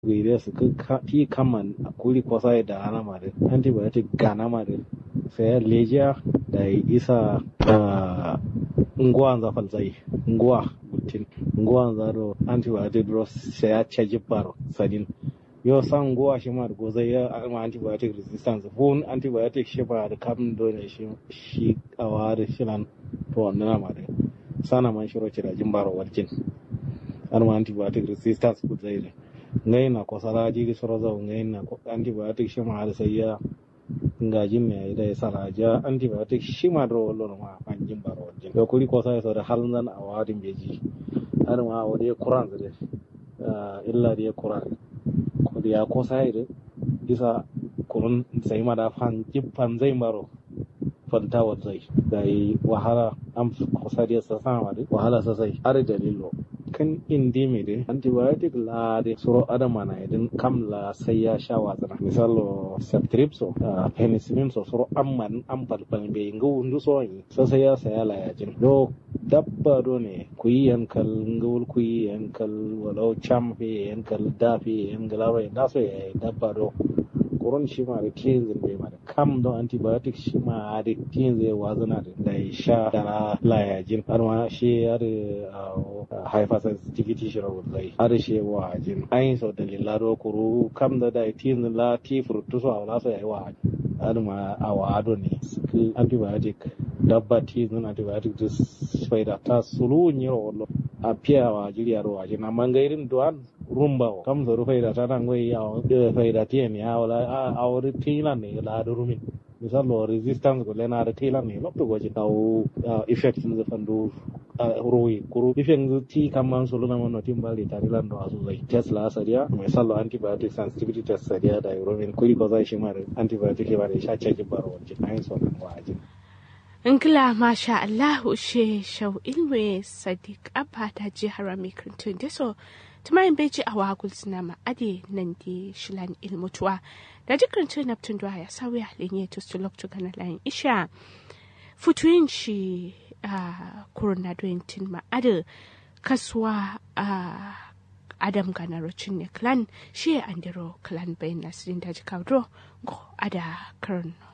gire su ti kaman kuli kosa da ana mare antibiotic gana mare sai lejiya da isa nguwa za falzai nguwa gutin nguwa za do antibiotic do sai ya caji baro sadin yo san nguwa shi ma go zai ya ma antibiotic resistance fun antibiotic shi ba da kam do ne shi shi awa da shilan to wannan ma da sana man shiro ci da jin baro warkin har ma antibiotic resistance ku zai ne ngai na ko sara jiri soro zau ngai na ko antibiotic shi ma har sai ya ngajin me da ya saraja antibiotic shi ma do wallo ma fan jin baro warkin yo kuri ko sai so da halin zan awadin beji har ma awade kuran zai illa da ya kuran ko da ya ko sai da isa kurun sai ma da fan jibban zai maro fantawar zai da yi wahala an kusa da sa sama da wahala sosai har dalilo kan indi mai da antibiotic la da suro adama na idin kam la sai ya sha wazana misalo ceftriaxone penicillin so suro amman an falfal bai ga wundu so yi sai ya saya la yajin do dabba do ne ku yi yankal ngawul ku yi yankal walau cham fe yankal da fe yankal da so ya dabba do koron shi ma da kinzin bai ma da kam don antibiotic shi ma da kinzin ya wazana da da ya sha da na layajin har ma shi ya da hypersensitivity shi rawar zai har shi ya wajin ayin sau da lillaro kuru kam da da kinzin la ti furtu so a wala so ya yi wajin har ma a wado ne suke antibiotic dabba tinzin antibiotic da faida ta sulu yi rawar a fiya wa jiriya rawajin amma gairin duwan rumba kam so faida ta nan goyi ya faida tiyan ya wala a wuri tilan ne la da rumin misalo resistance ko lena da tilan ne lopto goji taw effect sun fandu royi kuru effect ti kamman solo na mono timbali tarilan do asu zai test la sariya misalo antibiotic sensitivity test sariya da rumin kuri ko zai shi mare antibiotic ba da sha caji baro wajen ayin so nan wajin Ingila masha Allah she shau ilwe Sadiq Abba ta je harami kirtun da so tumayin beji a wagul suna ma'ade nan da shilan ilmutuwa da dukkan tun na tun ya sauya linye to su loktu gana layin isha futuyin shi a kuruna doyentin ma'ade kasuwa a adam gana rocin ne clan shi andiro clan bayan nasirin daji kawo go ada karin